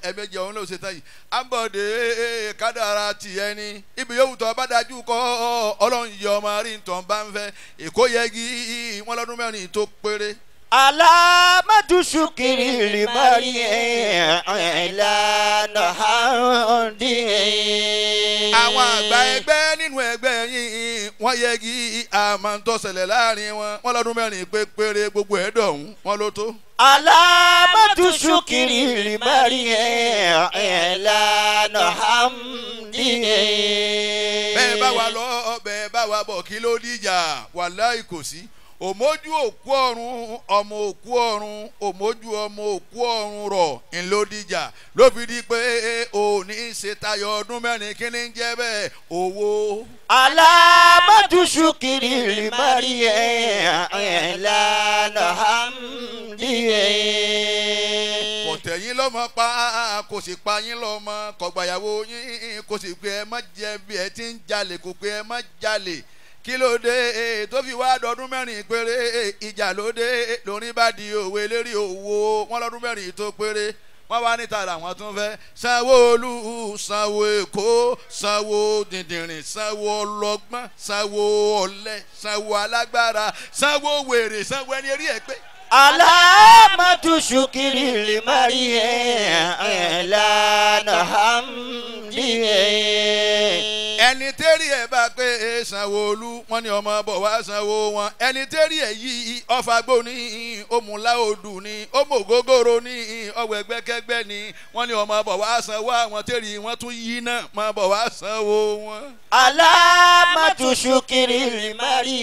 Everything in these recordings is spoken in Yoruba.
ẹ̀mẹjẹ òun ló ṣe tán yìí ambode kádàrá tiẹ̀ ni ibi yòówù tó bá dájú kọ́ ọlọ́run yọ ọmọ rí ntàn bá ń fẹ́ èkó yẹgi wọn lọ́dún mẹ́rin tó péré. alamadu sukiri limari ìlànà handi. àwọn àgbà ẹgbẹ́ nínú ẹgbẹ́ yìí wọ́n yẹgi àmọ́ntọ́sẹ̀lẹ̀ láàrin wọn wọn lọ́dún mẹ́rin pé péré gbogbo ẹ̀ dọ̀hún wọn ló tó. alamadu sukiri limari ìlànà handi. bẹ́ẹ̀ bá wa lọ bẹ́ẹ̀ bá wa bọ̀ kí ló dìjà wàláì kò sí òmójú òkú ọ̀run ọmọ òkú ọ̀run òmójú ọmọ òkú ọ̀run rọ̀ ńlódìjà ló fi di pé òní ṣe tayọ ọdún mẹ́rin kí ni ń jẹ́ bẹ́ẹ̀ owó. alamadu sukiri limari ìlànà handi. kò tẹ̀yìn lọ́mọ pa kò sì pa yín lọ́mọ kọ̀gbàyàwó yín kò sì pé ẹ má jẹ bí ẹ ti ń jalè kò pé ẹ má jalè kí ló dé tó fi wá dọdún mẹ́rin péré ìjà ló dé lórí bá di òwe lérí owó wọn lọ́dún mẹ́rin tó péré wọ́n wá níta làwọn tún fẹ́ sanwó-olu sanwó èkó sanwó dìndìnrín sanwó ọlọ́gbọ́n sanwó ọ̀lẹ sanwó alágbára sanwó wèrè sanwó ẹni eré ẹ̀ pé alamatu sukiri limari ìlànà handi. ẹni tẹ́rì ẹ̀ bá pé sanwó-olu wọn ni ọmọ bọ̀ wá sanwó wọn ẹni tẹ́rì ẹ̀ yí ọ̀fàgbó ní òmùláòdù ní òmùgógóró ní ọ̀wẹ̀gbẹ́kẹ́gbẹ́ ní wọn ni ọmọ bọ̀ wá sanwó àwọn tẹ́rì wọn tún yí náà máa bọ̀ wá sanwó wọn. alamatu sukiri limari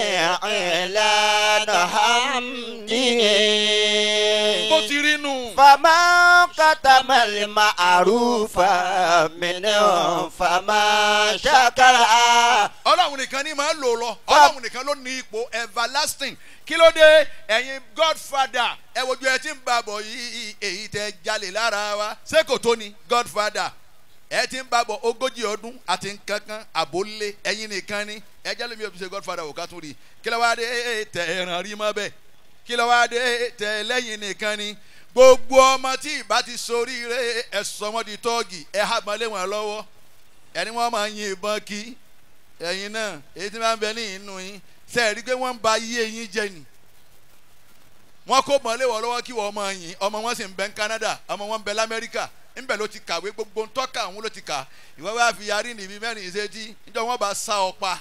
ìlànà handi. bó ti rí nù. fama katamali ma'arufa minnu fama sakara. ọlọ́run nìkan ni máa ń lò lọ ọlọ́run nìkan ló ní ipò everlasting kí ló dé ẹ̀yin godfather ẹ wojú ẹ ti ń bá bọ̀ yìí èyí tẹ jalè lára wa ṣé kò tó ni godfather ẹ ti ń bá bọ̀ ogójì ọdún àti nkankan àbólé ẹ̀yin nìkan ni ẹ jẹ́ lómi òbí ṣe godfather ò ká tún rí kí ló wá dé tẹ ẹ̀ràn rí mọ́ bẹ́ẹ̀ kí ló wá dé tẹ lẹ́yìn nìkan ni gbogbo ọmọ tí ìbá ti soríire ẹ sọ wọn di tọ́ọ̀gì ẹ hà mọ́lé wọn lọ́wọ́ ẹni wọ́n máa yin ìbọn kí ẹ̀yin náà èyí tí wọ́n bẹ ní inú yín ṣe é rí pé wọ́n ń ba iye yín jẹ ni wọ́n kó mọ́lé wọ́n lọ́wọ́ kí wọ́n máa yin ọmọ wọn sì ń bẹ ní Canada ọmọ wọn ń bẹ lamẹ́ríkà ńbẹ ló ti kàwé gbogbo ńtọ́ka òun ló ti kà ìwọ́n wá fi yarí níbi mẹ́rin ìṣèjì níjọ́ wọ́n bá sá ọ pa.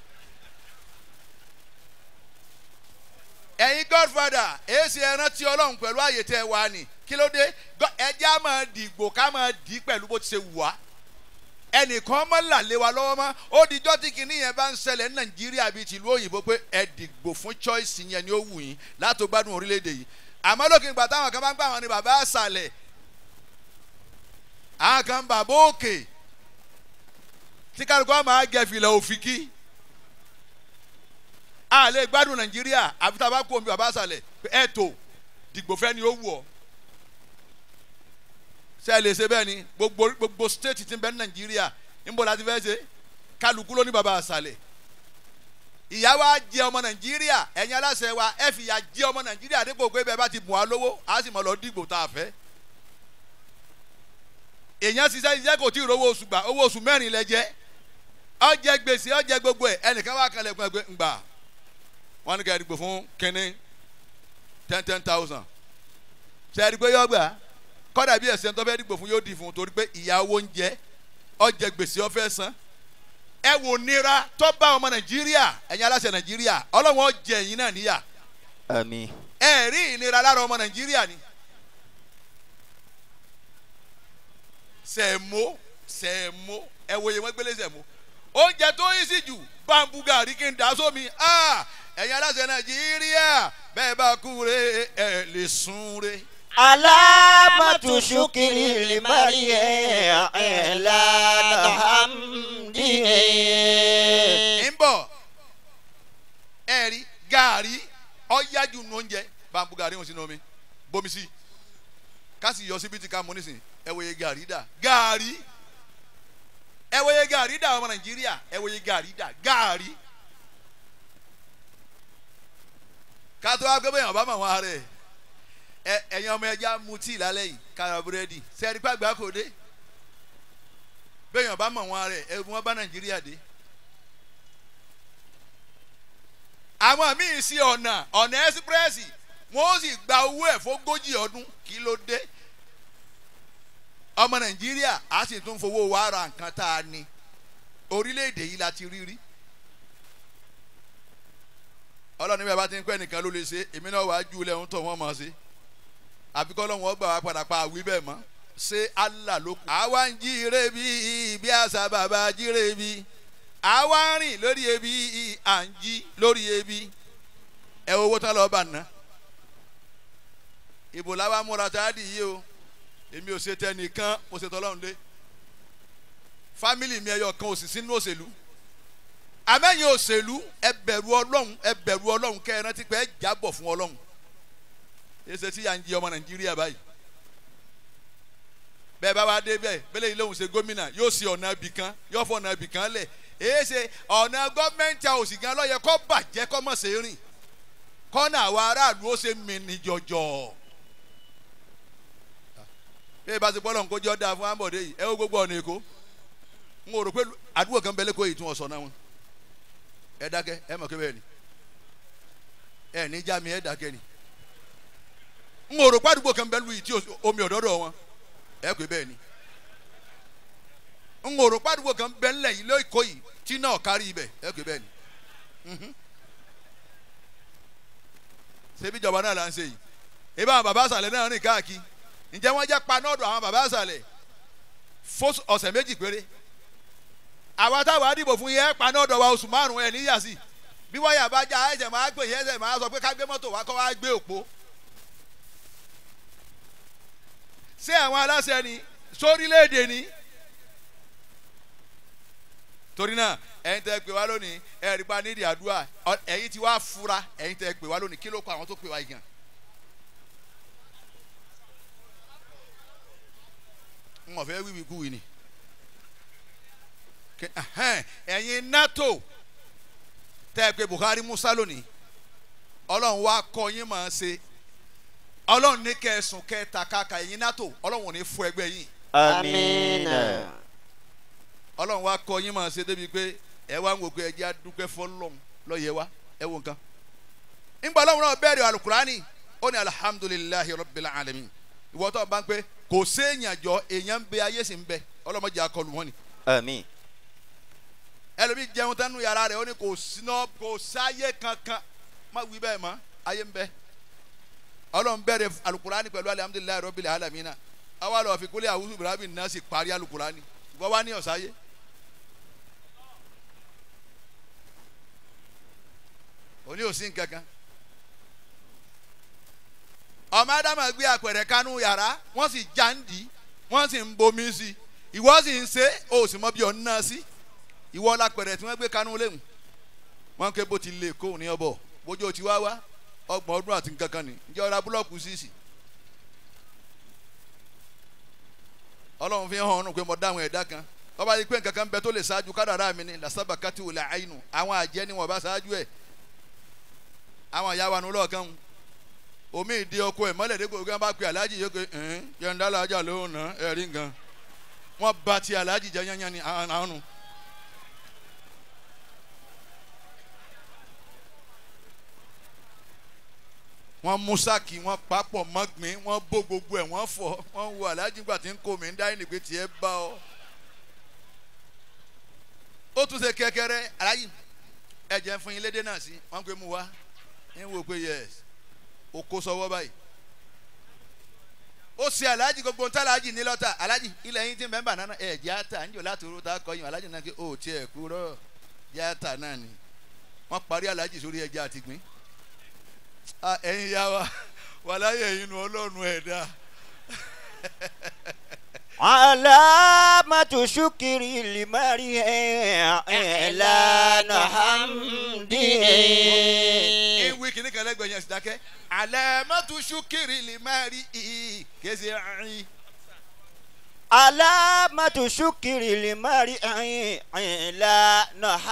ẹ̀yin godfather èsì ẹran tí ọlọ́run pẹ̀lú àyè tẹ́ wà ní kí ló dé ẹjẹ́ á máa dìgbò ká máa dì í pẹ̀lú bó ti ṣe wù wá ẹnìkan mọ́ làlẹ́ wa lọ́wọ́ mọ́ ó dijọ́ tí kinní yẹn bá ń ṣẹlẹ̀ ní nàìjíríà bíi tìlú òyìnbó pé ẹ dìgbò fún choice yẹn ni ó wù yín látò gbádùn orílẹ̀-èdè yìí àmọ́ lókè ìgbà táwọn kan bá ń gbà wọn ni bàbá àṣàlẹ̀ àwọn kan bàbá òkè tí kálukú máa gẹ fìlà òfìkí a lè gbádùn nàìjíríà àfi tá a bá kó omi bàbá àṣàlẹ̀ ẹ tó dìgbò fẹ́ ni ó wù ọ́ ṣe lè ṣe bẹ́ẹ̀ ni gbogbo gbogbo state ti ń bẹ ní nàìjíríà níbo la ti fẹ́ ṣe kálukú ló ní baba àṣàlẹ̀ ìyá wa jẹ ọmọ nàìjíríà ẹ̀yin aláṣẹ wa ẹ fi ìyà jẹ ọmọ nàìjíríà dípò pé bẹ́ẹ̀ bá ti bùn wá lówó a sì mọ̀ lọ dìgbò tá a fẹ́ èèyàn ṣiṣẹ́ iṣẹ́ kò tí ì rówó oṣù gbà owó oṣù mẹ́rin lẹ jẹ́ ó jẹ gbèsè ó jẹ gbogbo ẹ̀ ẹnìkan wà kalẹ̀ fún ẹgbẹ́ ńgbà wọn ní ká dìgbò fún kínní ten ten thousand ṣe é rí pé yọ gbà kọ́dà bí ẹ̀sẹ̀ tó fẹ́ dìgbò fún yóò di fún un torí pé ìyàwó ń jẹ ọjẹ gbèsè ọfẹ́ san ẹ wò nira tó bá ọmọ nàìjíríà ẹ̀yin aláṣẹ nàìjíríà ọlọ́wọ́n jẹ ẹ̀yin náà níyà àmín. ẹ rí ìnira lára ọmọ nàìjíríà ni sẹ̀mó sẹ̀mó ẹ wòye wọn gbélé sẹ̀mó oúnjẹ tó yí sí jù bambú gàrí kí n dà sómi ẹ̀yin aláṣẹ nàìjíríà bẹ́ẹ̀ bá kú re ẹ̀ lè sún re alamatu sukiri limari ìlànà hamdi. ń bọ̀ ẹ rí gàrí ọ̀yájú nu oúnjẹ bambú gàrí wọn sínú omi bomi sí kásì yọ síbi tí ká mú nísìn ẹ wòye gàrí dà gàrí ẹ wòye gàrí dà ọmọ nàìjíríà ẹ wòye gàrí dà gàrí kátó wá gbé bẹ́ẹ̀ ọba mọ̀ wọn rẹ̀ ẹ ẹ̀yin ọmọ ẹja mu tíì lálẹ́ yìí kára búrẹ́dì sẹ́ẹ̀rí pàgbà kò dé bẹ́ẹ̀yàn bá mọ̀ wọn rẹ̀ ẹ̀ wọ́n bá nàìjíríà dé. àwọn míì sí ọ̀nà ọ̀nà ẹ́sípírẹ́sì wọ́n ó sì gba owó ẹ̀ fógójì ọdún kí ló dé. ọmọ nàìjíríà á sì tún fowó wa ra nǹkan tá a ní orílẹ̀-èdè yìí la ti rí rí. ọlọ́run bí a bá ti ń pẹ́ nìkan ló lè ṣe èmi náà wàá ju ilẹ̀ ń tọ̀ wọ́n mọ̀ ṣe àfikọ́ lọ́wọ́ ọgbà wa padà pa àwí bẹ́ẹ̀ mọ́ ṣé allah ló kù. àwa ń jíire bí bí àṣà bàbá jíire bí àwa ń rìn lórí ebi à ń jí lórí ebi ẹ owó tán lọ́ọ́ bà ná. ìbò làwa múra tá a dì yí o èmi ò ṣe tẹnìkan mo ṣe tọ́lọ́run dé fámìlì mi ẹyọ kan ò sì sínú òṣèlú àmẹ́yìn òṣèlú ẹ bẹ̀rù ọlọ́run ẹ bẹ̀rù ọlọ́run kẹ́ ẹ rántí pé ẹ jábọ̀ fún ọlọ́run ẹsẹ tí yà ń jí ọmọ nàìjíríà báyìí bẹ́ẹ̀ bá wá dé bẹ́ẹ̀ bẹ́ẹ̀ lẹ́yìn lóhùn ṣe gómìnà yóò ṣe ọ̀nà ibì kan yóò fọ ọ̀nà ibì kan lẹ̀ èyí ṣe ọ̀nà gọ́ọ̀mẹ̀ntì àwòsì gan lọ́yẹ kọ́ bàjẹ́ kọ́ mọ̀ ṣe rìn kọ́nà àwọn aráàlú ó ṣe mìíní jọjọ. bí ìbá ti bọ́lọ̀ nǹkó jọ́ dáa fún amọ̀dé yìí ẹ ó gbogbo ọ̀nà èkó n ò rò pé àdúgbò kan bẹ lẹ́kọ̀ọ́ yìí tún ọ̀sán náà wọn ẹ dákẹ́ ẹ mọ̀ kébẹ̀ ni ẹ ní já mi ẹ dákẹ́ ni n ò rò pé àdúgbò kan bẹ lu yìí tí omi ọ̀dọ́dọ̀ wọn ẹ pé bẹ́ẹ̀ ni n ò rò pé àdúgbò kan bẹ ńlẹ̀ yìí lóko yìí tí náà kárí ibẹ̀ ẹ pé bẹ́ẹ̀ ni ṣebí ìjọba náà là ń ṣe yìí ebi àwọn bàbá àṣàlẹ̀ náà rìn káàkiri ǹjẹ́ wọ́n jẹ́ panọ́ọ̀dù àwọn bàbá àṣàlẹ̀ fún ọ̀sẹ̀ méjì péré àwa táwa dìbò fún yẹn panọ́ọ̀dù wa oṣù márùn-ún ẹ̀ níyà sí bí wáyà bá já ẹ̀jẹ̀ máa gbé yẹn ẹ̀jẹ̀ máa sọ pé ká gbé mọ́tò wá kọ́ wá gbé òpó ṣé àwọn aláṣẹ ni sórílẹ̀-èdè ni torí náà ẹ̀yin tẹ́ pè wá lónìí ẹ̀rí pa nídìí àdúrà ẹ̀yin tí wàá fura ẹ̀yin tẹ́ pè wá lónìí kí ló kọ àwọn tó pè wá yìí gan. n ò fẹ́ wíwí kúwì ni ẹ̀yin nato tẹ́ pé Buhari Musa lónìí ọlọ́run wá kọ́ yín máa ṣe ọlọ́run ní kẹsùn kẹta kàkà ẹ̀yin nato ọlọ́run ò ní fún ẹgbẹ́ yín. amiina. ọlọ́run wa kọ́ yín máa ṣe débi pé ẹ wá ń wò pé ẹ jẹ́ adúpẹ́ fọlọ́run lọ́yẹ̀ wa ẹ wo nǹkan. ńgbà ọlọ́run náà bẹ̀rẹ̀ alukurani ó ní alihamudulilayi rabbil alamin ìwọ tó bá ń pẹ́ kò séèyàn jọ èèyàn ń bẹ ayé sì ń bẹ ọlọ́mọdé akọlù wọn ni. ami. ẹlòmíì jẹun tánú yàrá rẹ̀ ó ní kò síná kò sáyé kankan má wí bẹ́ẹ̀ mọ́ ayé ń bẹ ọlọ́run bẹ̀rẹ̀ alukurani pẹ̀lú alihamudulilayi rabbil alamin náà àwa lọ fi kúlẹ̀ àwùjọ ibrahim náà sì parí alukurani ìwọ wá ní ọ̀sáyé. òní ò sí nǹkan kan ọmọ adama gbé àpẹẹrẹ kanú yàrá wọ́n sì já ń dì í wọ́n sì ń bomi sí i ìwọ sì ń ṣe ó sì mọ bí ọ̀n náà sí ìwọ lápẹẹrẹ tí wọ́n gbé kanú léwu wọ́n ké bó ti lè kó ní ọbọ̀ bójú ti wá wá ọgbọ̀n ọdún àti nǹkan kan ní ǹjẹ́ ọ̀rá búlọ́ọ̀kù sísì ọlọ́run fi hàn ọ́nù pé mo dáhùn ẹ̀dá kan ọba yìí pé nǹkan kan bẹ tó lè ṣáájú kádàrá mi ni làṣàbà kátì wò lè àyínú àwọn àjẹ́ ni wọ́n bá ṣáájú ẹ̀ àwọn ìyá wa nu lọ́ọ̀kan omi ìdí ọkọ ẹ̀ mọ́lẹ̀ dégbò gbọ́n bá pe aláàjì yìí pé ẹ̀hìn yẹ̀ǹda alájà ló ń ná ẹ̀rí nǹkan wọ́n ba ti aláàjì jẹ́ yányán ni àwọn nu. wọ́n mú sáàkì wọ́n papọ̀ mọ́gbìn wọ́n bó gbogbo ẹ̀ wọ́n fọ̀ wọ́n wo aláàjì gbà tí ń kó mi ń dá ẹnì pé tiẹ̀ bá ọ. ó tún ṣe kẹ́kẹ́rẹ́ aláàjì ẹ̀jẹ̀ fún yín lédè náà sí wọ́n pe mu wá ń wò pé yẹs o kó sọ́wọ́ báyìí. ó ṣe aláàjì gbogbo ń tá aláàjì ní lọ́tà aláàjì ilẹ̀ yín ti ń bẹ́ẹ̀ bà náà ẹ̀ jẹ́ àtà ń jò láti oró tá a kọ́ yín aláàjì náà kí o tiẹ̀ kúrọ́ jẹ́ àtà náà ni wọ́n parí aláàjì sórí ẹja àtìgbín ẹ̀yin ya wa wà láyé ẹ̀yin nu ọlọ́run ẹ̀dá. alamatu shukiri limari ilana hamdi. ìwé kìíní kan lẹ́gbẹ̀ẹ́ yẹn sì dákẹ́ alamatu shukiri limari kése ẹ̀rín علامة شكر المرء على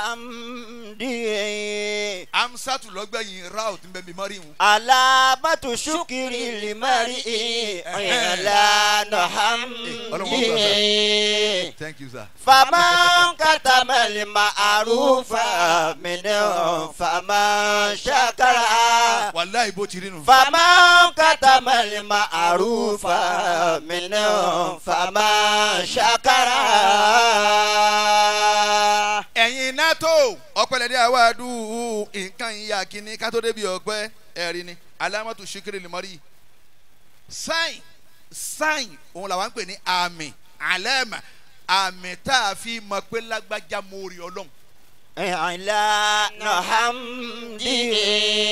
نحمده amsatu lọ́gbẹ̀yìn ra òtún bẹ́ẹ̀ bí mọ́rí wọn. علامة شكر المرء على نحمده thank you sir. فمن كتم المعروف منه فمن شكر wàláì bó ti rí nu. فمن كتم المعروف منه فمن شكر ẹ̀yin nato ọ̀pẹ̀lẹ̀dẹ̀ àwàdù nǹkan ìyá kínní kátó débi ọ̀pẹ́ ẹ̀rí ni alámọ̀tò ṣíkiri lìmọ́rí sáìn sáìn òun làwọn ń pè ní àmì àlẹ́mà àmì tá a fi mọ̀ pé lágbájá mórí ọlọ́run على نحمده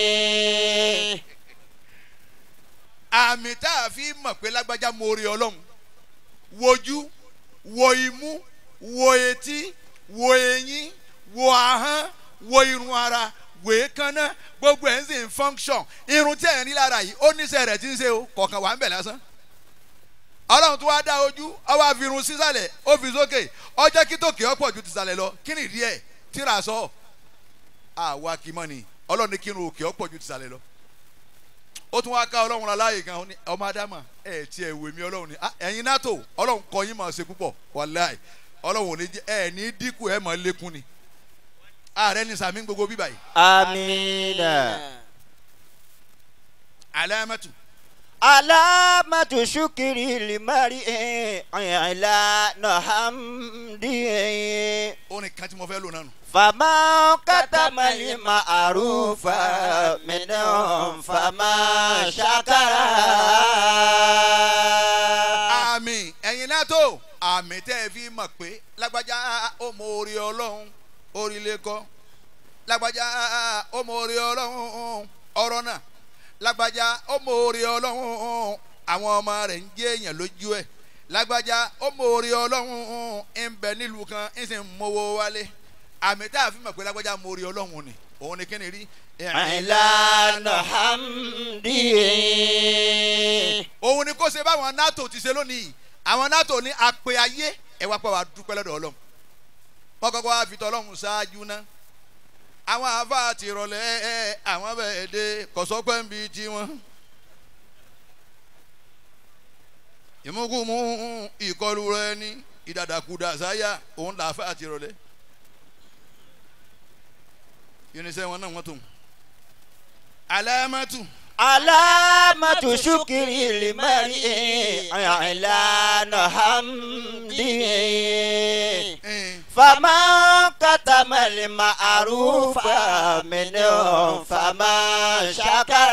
àmì tá a fi mọ̀ pé lágbájá mórí ọlọ́run wojú wo imú wo etí wo eyín wo ahọ́n wo irun ara wo èékánná gbogbo ẹ̀ ń sìn function irun tí ẹ̀ ń rí lára yìí ó níṣẹ́ rẹ̀ tí ń ṣe o kọ̀ọ̀kan wà ń bẹ̀ lásán ọlọ́run tó wá dá ojú ọwọ́ àfihàn sísàlẹ̀ ó fi sókè ọjọ́ kí tòkè ọ̀pọ̀ ju tìsàlẹ̀ lọ kí ni ìdí ẹ̀ tíra sọ àwa kì í mọ̀ ni ọlọ́run ní kírun òkè ọ̀pọ̀ ju tìsàlẹ̀ lọ ó tún wá ká ọlọ́run aláàyè gan ní ọmọ adama ẹ̀ tí ẹ̀ wèmí ọlọ́run ni Ah, ẹ̀yin nato ọlọ́run kọ yín máa ṣe púpọ̀ wàláì ọlọ́run ò ní jẹ́ ẹ̀ ní dínkù ẹ̀ máa lékún ni ààrẹ ní sàmí gbogbo bíbá yìí آمين alámẹ́tù علامة شكر المرء على نحمده orin kan tí mo fẹ́ lò náà nù. فما كتم المعروف منهم فما شكر àmì ẹ̀yin nato àmì tẹ́ ẹ fi mọ̀ pé lágbájá ó mọ orí ọlọ́run orí lè kọ́ lágbájá ó mọ orí ọlọ́run ọ̀rọ̀ náà lágbájá ó mọ orí ọlọ́run àwọn ọmọ rẹ̀ ń jẹ́ èèyàn lójú ẹ̀ lágbájá ó mọ orí ọlọ́run ń bẹ nílùú kan ń sì ń mowó wálé àmì tá a fi mọ̀ pé lágbájá mọ orí ọlọ́run ni òun ni kí ni rí. على نحمده òun ni kó ṣe báwọn nato ti ṣe lónìí àwọn nato ní apẹ ayé ẹ wá pọ̀ wá dúpẹ́ lọ́dọ̀ ọlọ́run wọ́n kọ́kọ́ wá fi tọ́lọ́run ṣáájú ná àwọn àáfàá ti rọlẹ́ ẹ àwọn bẹ́ẹ̀ dé kọ̀sọ́pẹ́ ń bi tiwọn. ìmúkùmú ìkọlù rẹ ní ìdàdàkudà sáyà òun làáfàá ti rọlẹ́ irinṣẹ́ wọn náà wọ́n tó alámẹ́tù. علامة شكر المرء على نحمده فما كتم المعروف منهم فما شكر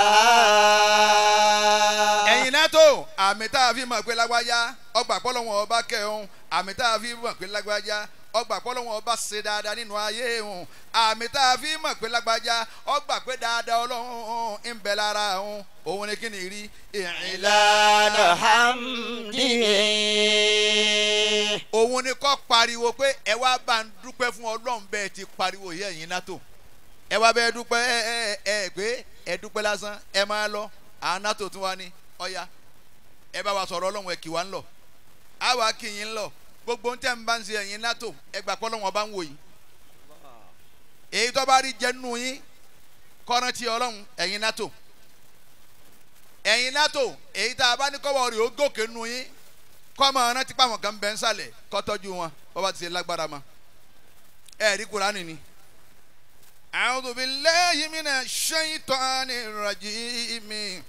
ẹ̀yin náà tó àmì tá a fi mọ̀ pé lágbájá ọgbà pọ́lọ́wọ́n ọba kẹ́hún àmì tá a fi mọ̀ pé lágbájá ọgbà pọ́lọ́wọ́n ọba ṣe dáadáa nínú ayé hùn àmì tá a fi mọ̀ pé lágbájá ọgbà pé dáadáa ọlọ́run ń bẹ lára hùn òun ni kí ni rí ìrìnlá على نحمده òun ni kọ́ pariwo pé ẹ wá bá ń dúpẹ́ fún ọlọ́run bẹ́ẹ̀ ti pariwo yẹ ẹ̀yin náà tó ẹ wá bẹ́ẹ̀ dúpẹ́ ẹ ẹ ẹ pé ẹ dúpẹ́ lásán ẹ máa lọ àwọn náà tó tún wá ní ọ̀ya ẹ bá wa sọ̀rọ̀ ọlọ́run ẹ kì wá ń lọ á wà kì yín lọ gbogbo ń tẹ́ ń bá ń ṣe ẹ̀yin náà tó ẹ gbà pé ọlọ́run ọba ń wò yín èyí tó bá rí jẹ́ nù yín kọ́rántì ọlọ́run ẹ̀yin náà tó ẹ̀yin náà tó èyí tá a bá ní kọ́wọ́ rẹ̀ ó gòkè nù yín kọ́mọ rántí pàwọn kan bẹ́ ń sàlẹ̀ kọ́tọ́jú wọn bọ́ba ti ṣe lágbára ma ẹ rí kurani ni. a'udhu billahi minash shaytanir rajim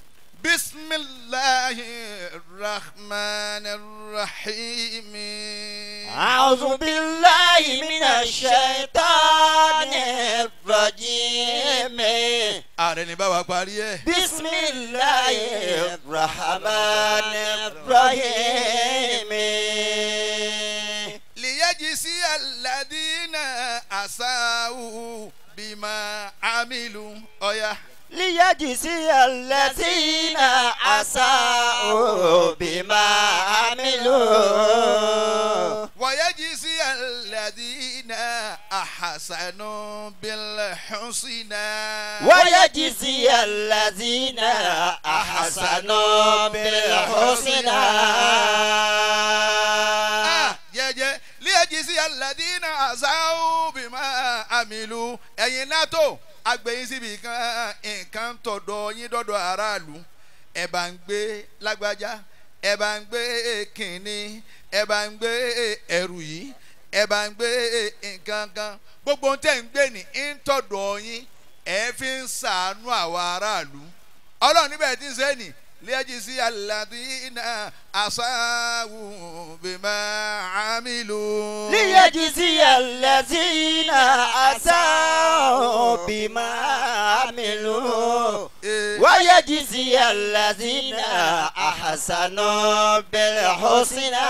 bismillahir rahmanir rahim. أعوذ بالله من الشيطان الرجيم ààrẹ ní báwa parí ẹ. بسم الله الرحمن الرحيم liyajisi alladhina asau bima amilu ọ̀ya. ليجزي الذين أساءوا بما عملوا ويجزي الذين أحسنوا بالحسنى ويجزي الذين أحسنوا بالحسنى aládìínà àṣàwù bímọ àmìlú ẹ̀yin nato agbẹ̀yìn síbi kan nǹkan tọ̀dọ̀ yín dọ́dọ̀ aráàlú ẹ̀ bá ń gbé lágbájá ẹ̀ bá ń gbé kínní ẹ̀ bá ń gbé ẹrù yìí ẹ̀ bá ń gbé nǹkan kan gbogbo ohun tẹ̀ ń gbé ní ń tọ̀dọ̀ yín ẹ̀ fi ń sàánú àwọn aráàlú ọlọ́run níbẹ̀ tí ń sẹ́ nì lẹ́jìsí aládìínà àṣàwù bímọ àmìlú. ليجزي الذين أساءوا بما عملوا ويجزي الذين أحسنوا بالحسنى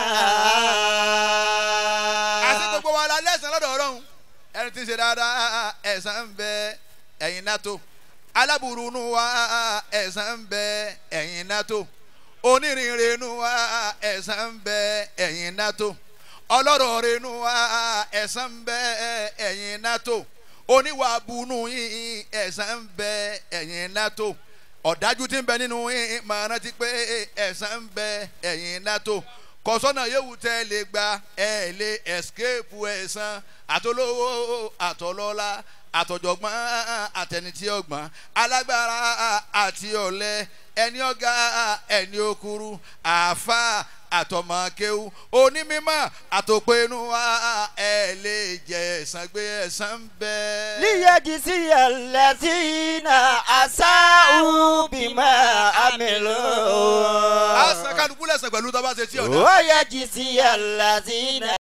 àti gbogbo wa la lẹ́sàn lọ́dọ̀ ọlọ́run ẹni tí ń ṣe dáadáa ẹ̀san ń bẹ ẹ̀yin nato aláburú nu wa ẹ̀san ń bẹ ẹ̀yin nato onírìnrìn nu wa ẹ̀san ń bẹ ẹ̀yin nato ọlọ́rọ̀ rẹ̀ nu wa ẹ̀san ń bẹ ẹ̀yin nato oníwàbùnú yín ẹ̀san ń bẹ ẹ̀yin nato ọ̀dájú tí ń bẹ nínú yín máa rántí pé ẹ̀san ń bẹ ẹ̀yin nato kọ̀sọ́nà yóò tẹ́ lè gba ẹ̀ lè escape ẹ̀san àtolówó àtọlọ́lá àtọ̀jọ̀gbọ́n àtẹnití ọgbọ́n alágbára àti ọ̀lẹ ẹni ọ̀gá ẹni okuru àáfà àtọmọkéwu onímọ̀ àtòpẹ́nu wa ẹ̀ lè jẹ ẹ̀san gbé ẹ̀san ń bẹ. ليجزي الذين أساءوا بما عملوا a san kálukú lẹ́sàn pẹ̀lú tó bá ṣe tí ọ̀dà. ويجزي الذين